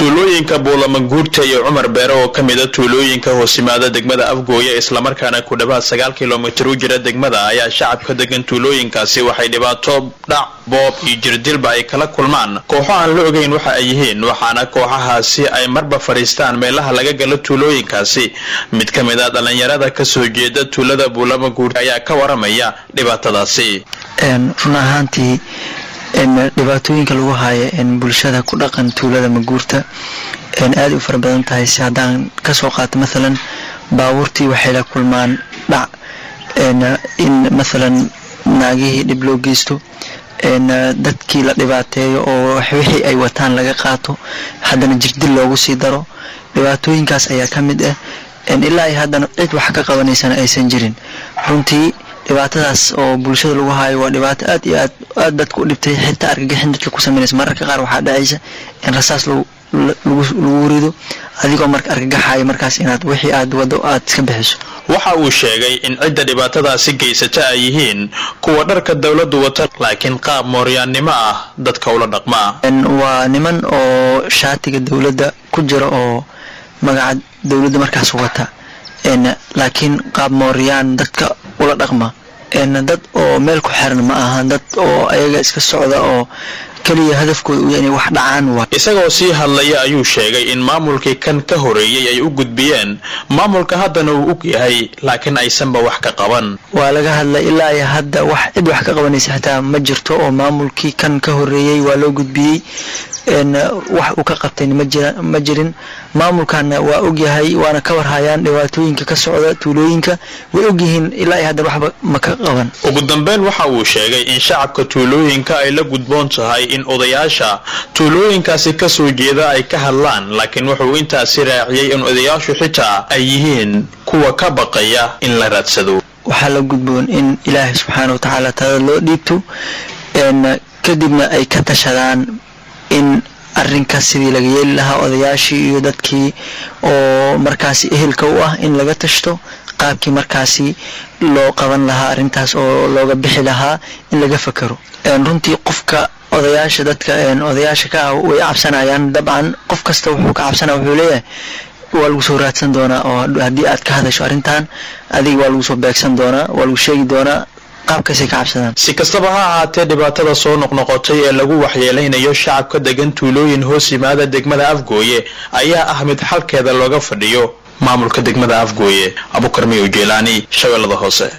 tuulooyinka buulamaguurta iyo cumar beere oo ka mida tuulooyinka hoosimaada degmada afgooye islamarkaana ku dhawaad sagaal kilomitir u jira degmada ayaa shacabka degan tuulooyinkaasi waxay dhibaato dhac boob iyo jirdilba ay kala kulmaan kooxo aan la ogeyn waxa ay yihiin waxaana kooxahaasi ay marba fadhiistaan meelaha laga galo tuulooyinkaasi mid ka mid a dhallinyarada kasoo jeeda tuulada buulamaguurta ayaa ka waramaya dhibaatadaasi run ahaantii dhibaatooyinka lagu haayo bulshada ku dhaqan tuulada maguurta aada u fara badan tahay si haddaan kasoo qaato maalan baabuurtii waxay la kulmaan dhac in maalan naagihii dhib loo geysto dadkii la dhibaateeyo oo wixii ay wataan laga qaato haddana jirdil loogu sii daro dhibaatooyinkaas ayaa ka mid ah ilaa ay haddana cid wax ka qabanaysana aysan jirin runtii dhibaatadaas oo bulshada lagu haayo waa dhibaato aad iyo aad aad dadka u dhibtay xitaa argagixin dadka ku sameynaysa mararka qaar waxaa dhacaysa in rasaas lagu rido adigoo marka argagaxayo markaas inaad wixii aad wado aad iska bixiso waxa uu sheegay in cidda dhibaatadaasi geysata ay yihiin kuwa dharka dowladdu wata laakiin qaab mooryaannimo ah dadka ula dhaqmaa waa niman oo shaatiga dowladda ku jira oo magaca dowladda markaas wata laakiin qaab mooryaan dadka ula dhaqma dad oo meel ku xiran ma ahan dad oo ayaga iska socda oo keliya hadafkooda u inay wax dhacaan waa isagoo sii hadlaya ayuu sheegay in maamulkii kan ka horeeyey ay u gudbiyeen maamulka haddana uu og yahay laakiin aysanba wax ka qaban waa laga hadlay ilaa iyo hadda wax cid wax ka qabanaysa xitaa ma jirto oo maamulkii kan ka horeeyey waa loo gudbiyey wax uu ka qabtayna ma jirin maamulkana waa ogyahay waana ka warhayaan dhibaatooyinka ka socda tuulooyinka way ogyihiin ilaa iyo haddan waxba ma ka qaban ugu dambeyn waxa uu sheegay in shacabka tuulooyinka ay la gudboon tahay in odayaasha tuulooyinkaasi kasoo jeeda ay ka hadlaan laakiin wuxuu intaasi raaciyey in odayaashu xitaa ay yihiin kuwa ka baqaya in la raadsado waxaa la gudboon in ilaahay subxaana watacaala talada loo dhiibto kadibna ay ka tashadaan in arrinkaas sidii laga yeeli lahaa odayaashii iyo dadkii oo markaasi ehelka u ah in laga tashto qaabkii markaasi loo qaban lahaa arrintaas oo looga bixi lahaa in laga fakero runtii qofka odayaasha dadka odayaasha ka ah way cabsanayaan dabcan qof kasta wuxuu ka cabsanaya wuxuu leeyahay waa lagu soo raadsan doonaa oo haddii aad ka hadasho arrintan adiga waa lagu soo beegsan doonaa waa lagu sheegi doonaa qaabkaasay ka cabsadaan si kastaba ha ahaatee dhibaatada soo noqnoqotay ee lagu waxyeelaynayo shacabka degan tuulooyin hoos yimaada degmada afgooye ayaa ah mid xalkeeda looga fadhiyo maamulka degmada afgooye abukarmiyo jeelaani shabeellada hoose